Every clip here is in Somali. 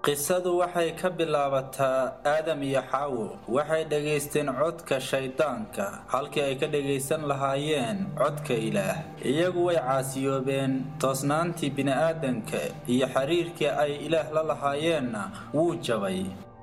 qisadu waxay ka bilaabataa aadam iyo xaawo waxay dhegaysteen codka shayddaanka halkii ay ka dhegaysan lahaayeen codka ilaah iyagu way caasiyoobeen toosnaantii bini'aadanka iyo xiriirkii ay ilaah la lahaayeenna wuu jabay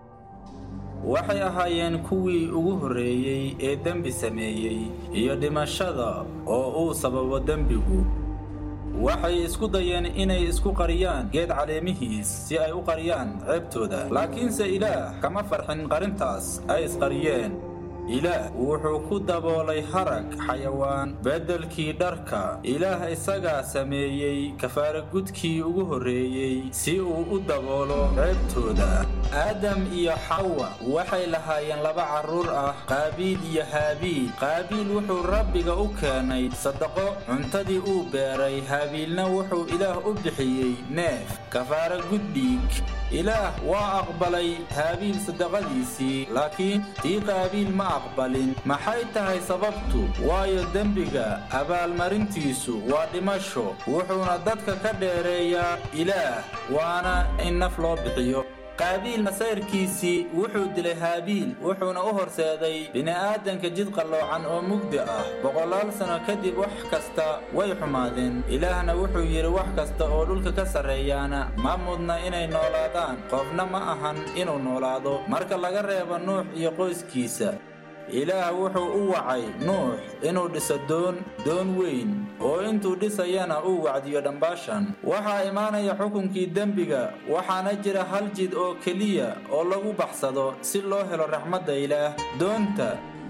waxay ahaayeen kuwii ugu horreeyey ee dembi sameeyey iyo dhimashada oo uu sababo dembigu waxay isku dayeen inay isku qariyaan geed caleemihiis si ay u qariyaan ceebtooda laakiinse ilaah kama farxin qarintaas ay isqariyeen ilaah wuxuu ku daboolay harag xayawaan beddelkii dharka ilaah isagaa sameeyey kafaaragudkii ugu horreeyey si uu u daboolo ceebtooda aadam iyo xawa waxay lahaayeen laba carruur ah qaabiil iyo haabiil qaabiil wuxuu rabbiga u keenay sadaqo cuntadii uu beeray haabiilna wuxuu ilaah u bixiyey neef kafaaragud dhiig ilaah waa aqbalay haabiil sadaqadiisii laakiin tii qaabiil ma aqbalin maxay tahay sababtu waayo dembiga abaalmarintiisu waa dhimasho wuxuuna dadka ka dheereeyaa ilaah waana in naf loo bixiyo qaabiil masayrkiisii wuxuu dilay haabiil wuxuuna u horseeday bini'aadanka jid qalloocan oo mugdi ah boqolaal sano kadib wax kasta way xumaadeen ilaahna wuxuu yidhi wax kasta oo dhulka ka sarreeyaana ma mudna inay noolaadaan qofna ma ahan inuu noolaado marka laga reebo nuux iyo qoyskiisa ilaah wuxuu u wacay nuux inuu dhiso doon doon weyn oo intuu dhisayana uu wacdiyo dhambaashan waxaa imaanaya xukunkii dembiga waxaana jira hal jid oo keliya oo lagu baxsado si loo helo raxmadda ilaah doonta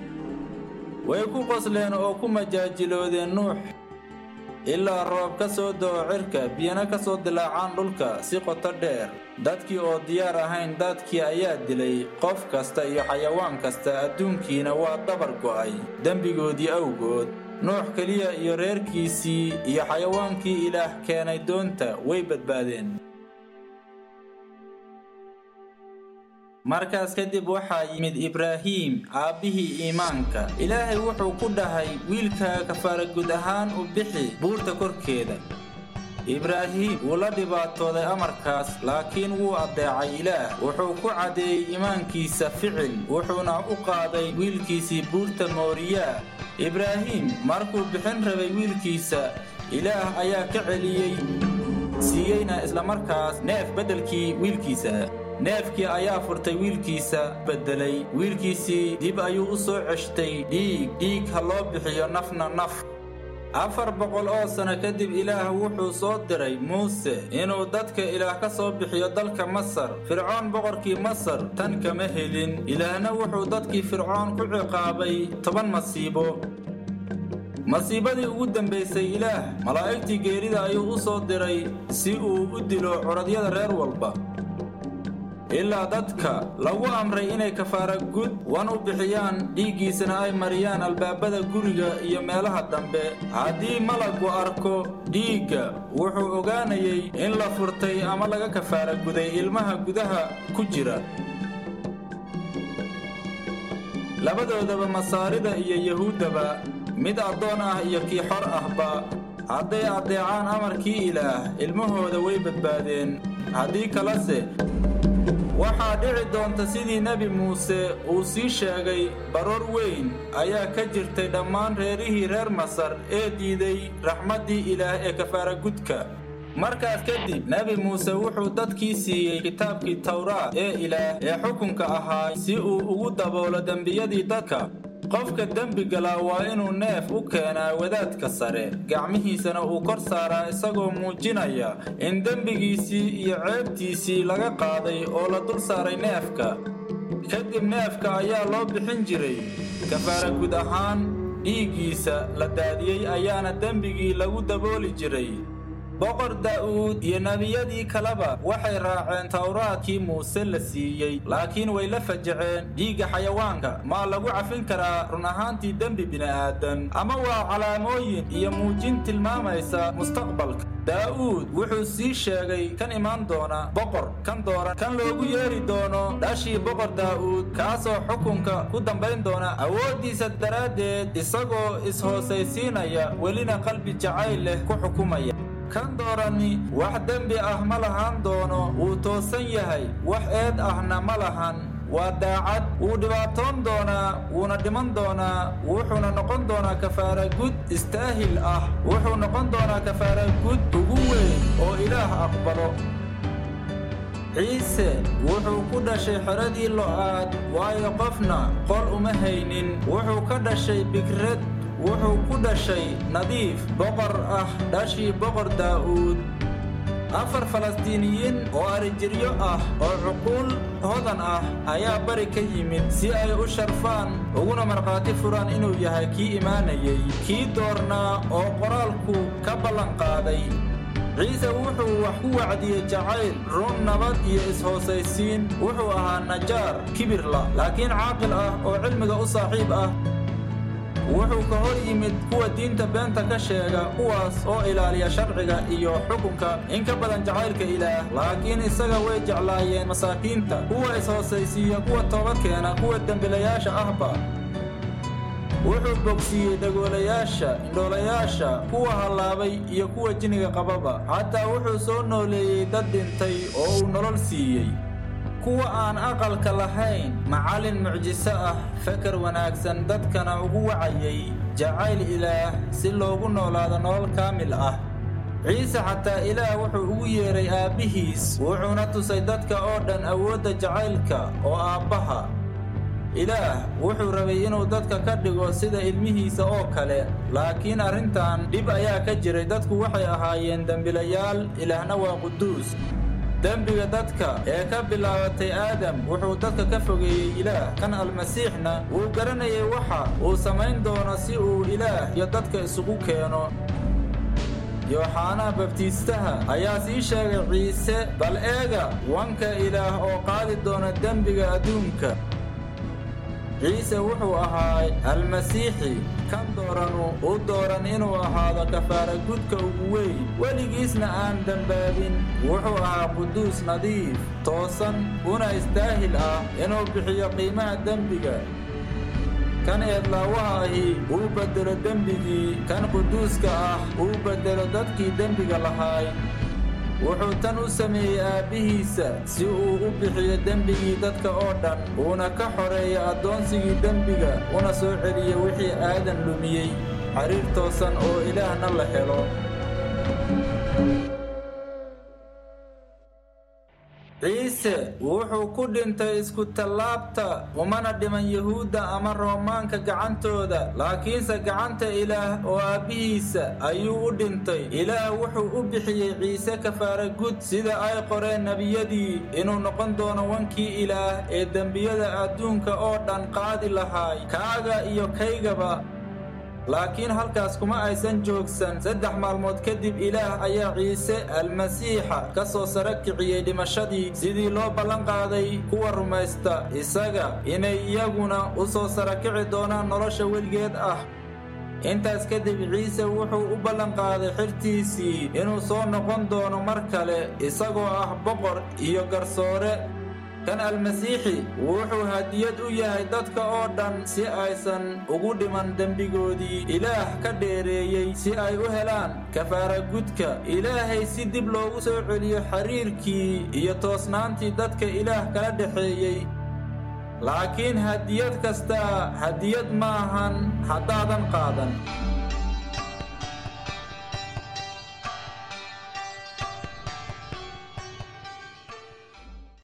way ku qosleen oo ku majaajiloodeen nuux ilaa roob ka soo da'o cirka biyana ka soo dilaacaan dhulka si qoto dheer dadkii oo diyaar ahayn dadkii ayaa dilay qof kasta iyo xayawaan kasta adduunkiina waa dabar go'ay dembigoodii awgood nuux keliya iyo reerkiisii iyo xayawaankii ilaah keenay doonta way badbaadeen markaas kadib waxaa yimid ibraahiim aabbihii iimaanka ilaahay wuxuu ku dhahay wiilkaaga kafaaragud ahaan u bixi buurta korkeeda ibraahiim wuu la dhibaatooday amarkaas laakiin wuu addeecay ilaah wuxuu ku caddeeyey iimaankiisa ficil wuxuuna u qaaday wiilkiisii buurta mooriyaa ibraahiim markuu bixin rabay wiilkiisa ilaah ayaa ka celiyey siiyeyna islamarkaas neef beddelkii wiilkiisa neefkii ayaa furtay wiilkiisa beddelay wiilkiisii dib ayuu u soo ceshtay dhiig dhiig ha loo bixiyo nafna naf afar boqol oo sano kadib ilaah wuxuu soo diray muuse inuu dadka ilaah ka soo bixiyo dalka masar fircoon boqorkii masar tan kama helin ilaahna wuxuu dadkii fircoon ku ciqaabay toban masiibo masiibadii ugu dambaysay ilaah malaa'igtii geerida ayuu u soo diray si uu u dilo curadyada reer walba ilaa dadka lagu amray inay kafaara gud wan u bixiyaan dhiiggiisana ay mariyaan albaabada guriga iyo meelaha dambe haddii malagu arko dhiigga wuxuu ogaanayay in la furtay ama laga kafaara guday ilmaha gudaha ku jira labadoodaba masaarida iyo yahuuddaba mid addoon ah iyo kii xor ahba hadday addeecaan amarkii ilaah ilmahooda way badbaadeen haddii kalese waxaa dhici doonta sidii nebi muuse uu sii sheegay baroor weyn ayaa ka jirtay dhammaan reerihii reer masar ee diiday raxmaddii ilaah ee kafaaragudka markaas kadib nebi muuse wuxuu dadkii siiyey kitaabkii tawraat ee ilaah ee xukunka ahaa si uu ugu daboolo dembiyadii dadka qofka dembi galaa waa inuu neef u keenaa wadaadka sare gacmihiisana uu kor saaraa isagoo muujinaya in dembigiisii iyo ceebtiisii laga qaaday oo la dul saaray neefka kadib neefka ayaa loo bixin jiray kafaara gud ahaan dhiiggiisa la daadiyey ayaana dembigii lagu dabooli jiray boqor daa'uud iyo nebiyadii kaleba waxay raaceen tawraadkii muuse la siiyey laakiin way la fajaceen dhiigga xayawaanka maa lagu cafin karaa run ahaantii dembi bini'aadan ama waa calaamooyin iyo muujin tilmaamaysa mustaqbalka daa'uud wuxuu sii sheegay kan imaan doona boqor kan dooran kan loogu yeeri doono dhashii boqor daa'uud kaasoo xukunka ku dambayn doona awooddiisa daraaddeed isagoo is-hoosaysiinaya welina qalbi jacayl leh ku xukumaya kan doorani wax dembi ah ma lahaan doono wuu toosan yahay wax eed ahna ma lahan waa daacad wuu dhibaatoon doonaa wuuna dhiman doonaa wuxuuna noqon doonaa kafaara gud istaahil ah wuxuu noqon doonaa kafaara gud ugu weyn oo ilaah aqbalo ciise wuxuu ku dhashay xeradii lo'aad waayo qofna qol uma haynin wuxuu ka dhashay bigrad wuxuu ku dhashay nadiif boqor ah dhashii boqor daa'uud afar falastiiniyiin oo arijiryo ah oo cuquul hodan ah ayaa bari ka yimid si ay u sharfaan uguna markhaati furaan inuu yahay kii imaanayay kii doornaa oo qoraalku ka ballanqaaday ciise wuxuu wax ku wacdiyey jacayl run nabad iyo is-hoosaysiin wuxuu ahaa najaar kibirla laakiin caaqil ah oo cilmiga u saaxiib ah wuxuu ka hor yimid kuwa diinta beenta ka sheega kuwaas oo ilaaliya sharciga iyo xukunka in ka badan jacaylka ilaah laakiin isaga way jeclaayeen masaakiinta kuwa is-hoosaysiiya kuwa toobad keena kuwa dembilayaasha ahba wuxuu bogsiiyey dhagoolayaasha indhoolayaasha kuwa hallaabay iyo kuwa jinniga qababa xataa wuxuu soo nooleeyey dad dhintay oo uu nolol siiyey kuwa aan aqalka lahayn macallin mucjiso ah fakar wanaagsan dadkana ugu wacayay jacayl ilaah si loogu noolaado nolol kaamil ah ciise xataa ilaah wuxuu ugu yeedhay aabbihiis wuxuuna tusay dadka oo dhan awoodda jacaylka oo aabbaha ilaah wuxuu rabay inuu dadka ka dhigo sida ilmihiisa oo kale laakiin arrintan dhib ayaa ka jiray dadku waxay ahaayeen dembilayaal ilaahna waa quduus dembiga dadka ee ka bilaabatay aadam wuxuu dadka ka fogeeyey ilaah kan almasiixna wuu garanayay waxa uu samayn doono si uu ilaah iyo dadka isugu keeno yooxanaa babtiistaha ayaa sii sheegay ciise bal eega wanka ilaah oo qaadi doona dembiga adduunka ciise wuxuu ahaa almasiixi kan dooranu u dooran inuu ahaado kafaara gudka ugu weyn weligiisna aan dembaabin wuxuu ahaa quduus nadiif toosan una istaahil ah inuu bixiyo qiimaha dembiga kan eedlaawaha ahi uu beddelo dembigii kan quduuska ah uu beddelo dadkii dembiga lahaay wuxuu tan u sameeyey aabbihiisa si uu u bixiyo dembigii dadka oo dhan uuna ka xoreeyo addoonsigii dembiga una soo celiyo wixii aadan lumiyey xiriir toosan oo ilaahna la helo ciise wuxuu ku dhintay isku-tallaabta umana dhiman yuhuudda ama roomaanka gacantooda laakiinse gacanta ilaah oo aabbihiisa ayuu u dhintay ilaah wuxuu u bixiyey ciise kafaara gud sida ay qoreen nebiyadii inuu noqon doono wankii ilaah ee dembiyada adduunka oo dhan qaadi lahaay kaaga iyo kaygaba laakiin halkaas kuma aysan joogsan saddex maalmood kadib ilaah ayaa ciise almasiixa ka soo sara kiciyey dhimashadii sidii loo ballanqaaday kuwa rumaysta isaga inay iyaguna u soo sarakici doonaan nolosha weligeed ah intaas kadib ciise wuxuu u ballanqaaday xirtiisii inuu soo noqon doono mar kale isagoo ah boqor iyo garsoore kan almasiixi wuxuu hadiyad u yahay dadka oo dhan si aysan ugu dhiman dembigoodii ilaah ka dheereeyey si ay u helaan kafaara gudka ilaahay si dib loogu soo celiyo xiriirkii iyo toosnaantii dadka ilaah kala dhexeeyey laakiin hadiyad kastaa hadiyad maahan haddaadan qaadan